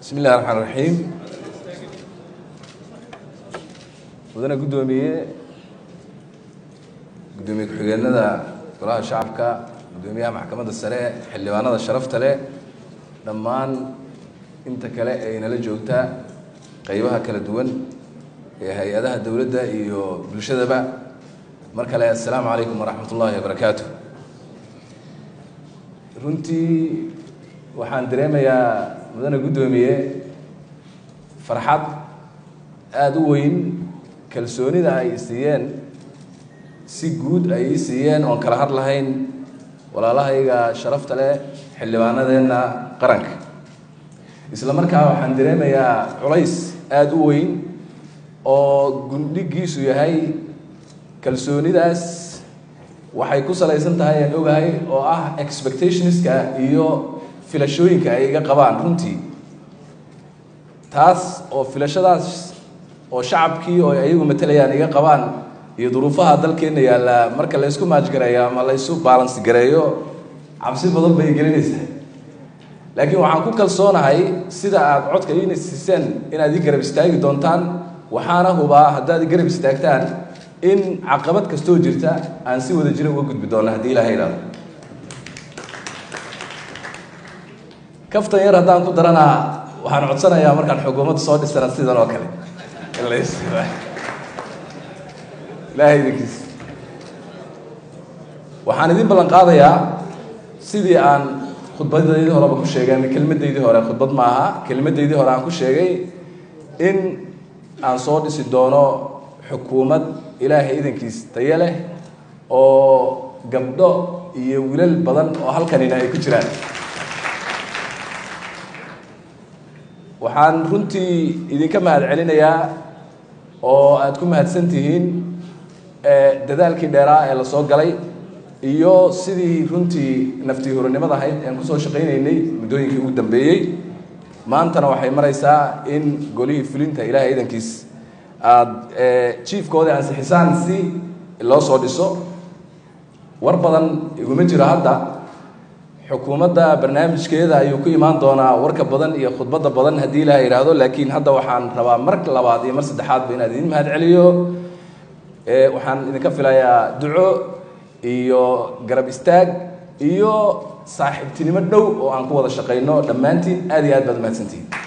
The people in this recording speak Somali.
bismi illahi raxmaan raxiim mudane guddoomiye guddoomiye ku-xigeenada golaha shacabka guddoomiyaha maxkamadda sare xildhibaanada sharafta leh dhammaan inta kale ee inala joogta qeybaha kala duwan ee hay-adaha dowladda iyo bulshadaba mar kale assalaamu calaykum waraxmat ullaahi wabarakaatu runtii waxaan dareemayaa mudane guddoomiye farxad aada u weyn kalsoonida ay siiyeen si guud ay ii siiyeen oon kala had lahayn walaalahayga sharafta leh xildhibaanadeenna qaranka isla markaa waxaan dareemayaa culays aada u weyn oo gundhigiisu yahay kalsoonidaas waxay ku salaysan tahay aan ogahay oo ah expectationska iyo filashooyinka ay iga qabaan runtii taas oo filashadaas oo shacabkii oo ayagu matalayaan iga qabaan iyo duruufaha dalkeenna yaalla marka la ysku maajgareeyo ama la ysu balance gareeyo cabsi badan bay gelinaysaa laakiin waxaan ku kalsoonahay sida aada codka iina siiseen inaad ii garab istaagi doontaan waxaana hubaa haddaad i garab istaagtaan in caqabad kastoo jirta aan si wada jira uga gudbi doona haddii ilaha idhaado kaftan yar haddaan ku daranaa waxaan codsanayaa markaan xukuumadda soo dhisana sidan oo kale ilaahay idinkiis waxaan idin ballan qaadayaa sidii aan khudbadaydii horeba ku sheegay ama kelmadaydii hore khudbad ma aha kelmadaydii hore aan ku sheegay in aan soo dhisi doono xukuumad ilaahay idankiis tayo leh oo gabdho iyo wilal badan oo halkanina ay ku jiraan waxaan runtii idinka mahad celinayaa oo aada ku mahadsan tihiin dadaalkii dheeraa ee lasoo galay iyo sidii runtii naftii horanimada ahayd ean kusoo shaqaynaynay muddooyinkii ugu dambeeyey maantana waxay maraysaa in golihii fulinta ilaahay idankiis aada jiefkooda ansixisaan si loo soo dhiso war badan iguma jiro hadda xukuumadda barnaamijkeeda ayuu ku imaan doonaa warka badan iyo khudbadda badan haddii ilaha yidhaahdo laakiin hadda waxaan rabaa mar labaad iyo mar saddexaadba inaan idin mahad celiyo waxaan idinka filayaa duco iyo garab istaag iyo saaxiibtinimo dhow oo aan ku wada shaqayno dhammaantiin aad iyo aad baad umahadsantihin